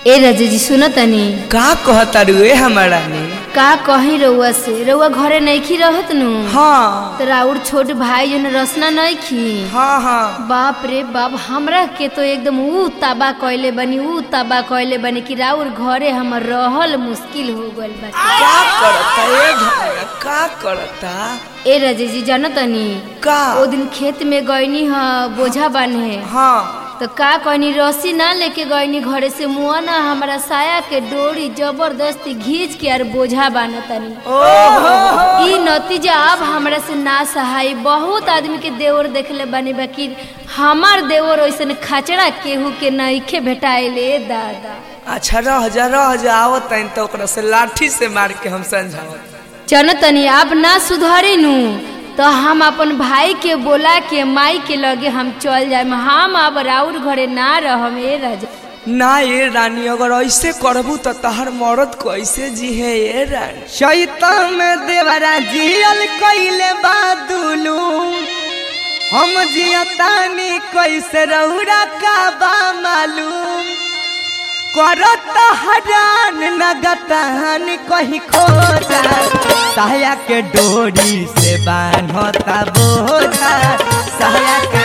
ए राजा जी सुनो तनी का कहता रुए हमारा ने का कही रउआ से रउआ घरे नइखी रहत नु हाँ तो राउर छोट भाई जन रसना नइखी हाँ हाँ बाप रे बाप हमरा के तो एकदम ऊ ताबा कइले बनी ऊ ताबा कइले बनी कि राउर घरे हमर रहल मुश्किल हो गइल बा का करता ए घमरा का करता ए राजा जी जानो तनी का ओ दिन खेत में गईनी ह बोझा बान्हे हाँ तो का कहनी रस्सी ना लेके गईनी घरे से मुआ ना हमारा साया के डोरी जबरदस्ती घींच के और बोझा बानतनी ओहो ई नतीजा अब हमरा से ना सहाय बहुत आदमी के देवर देखले बानी बाकी हमार देवर ओइसन खचड़ा केहू के नइखे भेटाइले दादा अच्छा रह जा रह जा आवत तैन तो ओकरा से लाठी से मार के हम समझावत चल तनी अब ना सुधरी नु तो हम अपन भाई के बोला के माई के लगे हम चल जाए हम अब राउर घरे ना रहम ए राजा ना ये रानी अगर ऐसे करबू तो तहर मरद कैसे जी है ये रानी शैतान में देवरा जियल कइले बादुलू हम जियतानी कैसे रौरा का बा मालूम करत हरान लगतान कहीं खो जा साया के डोरी से बान्हता बोझा साया के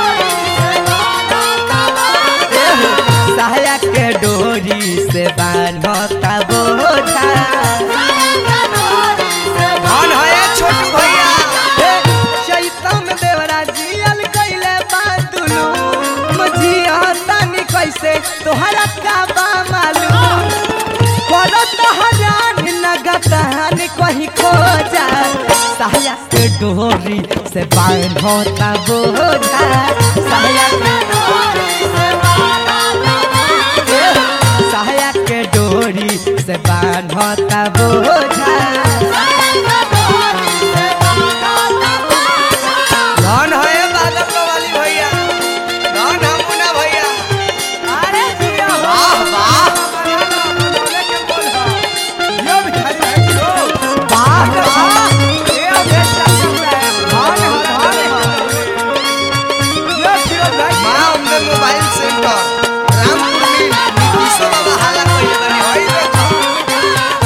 साया के डोरी से बान्हता बोझा कौन है ये छोटू भैया शैतान देवरा जियल कइले बादुलू मजिया तानी कैसे तोहरा का बा मालूम करो तोहरान लगतान कहीं खो जा साया के डोरी से बांधता बोझा साया के साया के डोरी से बांधता बोझा कौन है ये बादल वाली भैया कौन हम मुन्ना भैया अरे जिया हो वाह वाह वाह वाह ये बेटा धन धन ये फिर माँ अम्बे मोबाइल सेंटर रामपुर में नीतीशो बाबा हाला कइले बानी होई देखो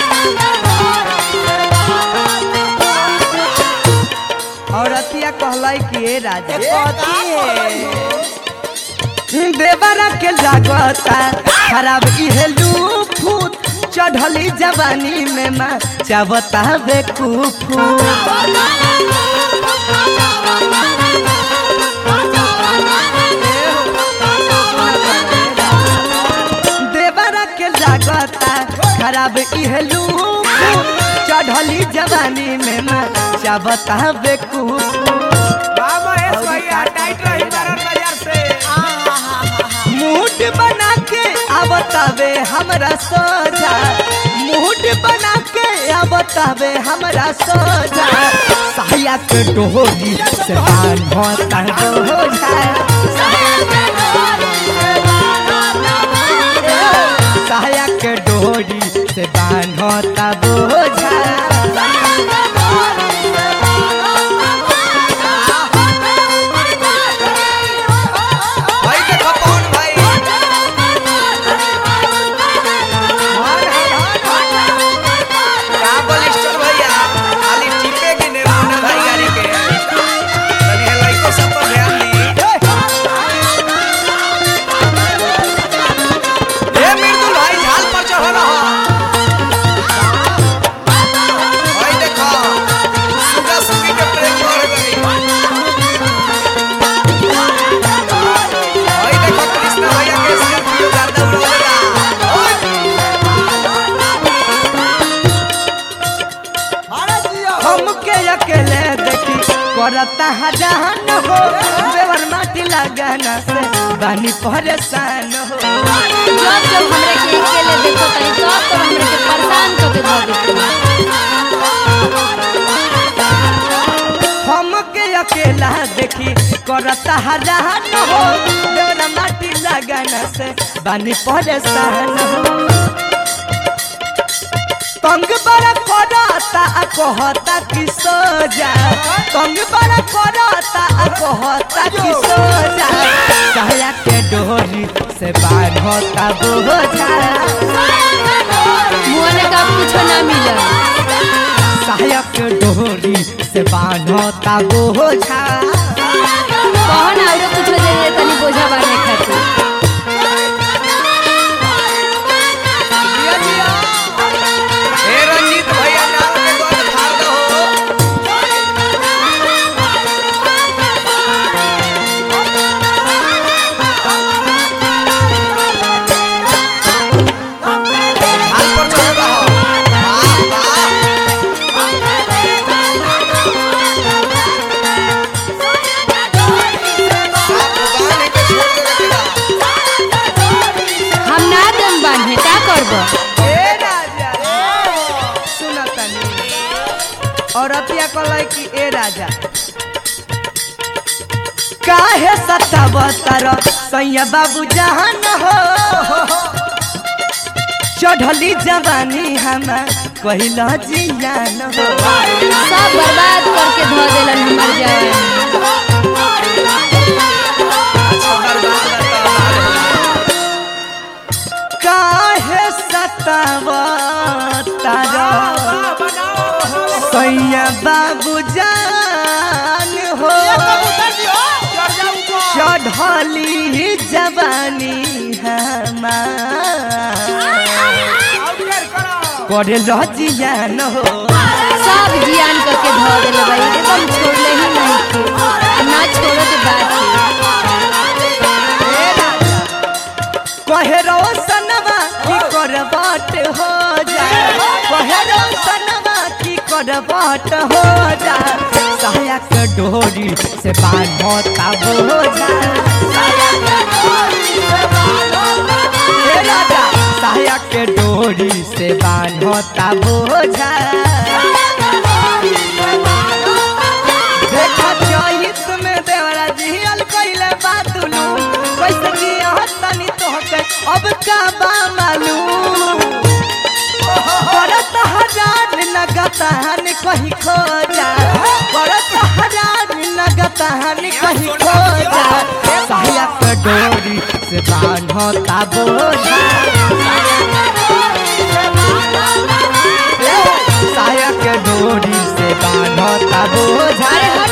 औरतिया कहलाई कि ए राजा देवरा के लागता खराब इहे लूफूत चढ़ली जवानी में माँ चावता बेकूफू देवरा के लागता खराब इहे लूफूत चढ़ली जवानी में माँ चावता बेकूफू बाबा एस भैया टाइट रही बारह बाजार से मूड बना के आवतावे हमरा सोझा मूड बना के आवतावे हमरा सोझा साया के डोरी से बांधता बोझा साया के डोरी से बांधता बोझा भाई देखो कौन भाई काबल स्टोर भैया खाली टिपे के ने मुन्ना भाई गाड़ी के तनी है लइको सब पर ध्यान दी ए मृदुल भाई झाल पर चढ़ल हो भाई देखो सुगा सुगी के प्रेम बढ़ गई भाई देखो कृष्णा भैया के स्कॉर्पियो गाता उड़ेगा हमके अकेले देखी करता हजान हो देवर माटी लगाना से बानी परेशान हो जब जब हमरा के अकेले देखो तनी तब तो हमरा के परेशान कर के धर देते हमके अकेला देखी करता हजान हो देवर माटी लगाना से बानी परेशान हो तंग बड़ा करता आ कहता कि सोजा तंग बड़ा करता आ कहता कि सोजा कहया के डोरी से बांधता बोझा मुआने का कुछ ना मिलल सहायक डोरी से बांधता बोझा कहो ना और कुछ दे दे तनी बोझा बांधे खातिर ए रंजीत भैया नाम के गोद फाड़ दो हाल पर चढ़ रहो वाह वाह साफ उगाने के छोड़ दे रखेगा हम ना दम बांधे का करबो ए राजा सुन तनी औरतिया कहलाई कि ए राजा काहे सतावतर सैया बाबू जहान हो चढ़ली जवानी हमार कहिला जियान हो सब बर्बाद करके धो देलन हमर जवानी अच्छा बर्बाद करता काहे सतावतर सैया बाबू जान हो चढ़ली जवानी हमार करे रजियान हो सब जियान करके धो देले भाई एकदम छोड़ले ही नहीं थे आ ना छोड़ो तो बात है कहे रोशनवा की करबाट हो जा कहे रोशनवा की करबाट हो जा सहायक डोरी से बांधता बोझा हे राजा सहायक डोरी से बांधता बोझा देखा चहित में देवरा जिहल कइले बातुलू कैसे जिया तनी तोहके अब का बा मालूम बरत हजार लगतान कहीं खो जा बरत हजार लगतान कहीं खो जा सहायक डोरी से बांधता बोझा सहायक डोरी से बांधता बोझा अरे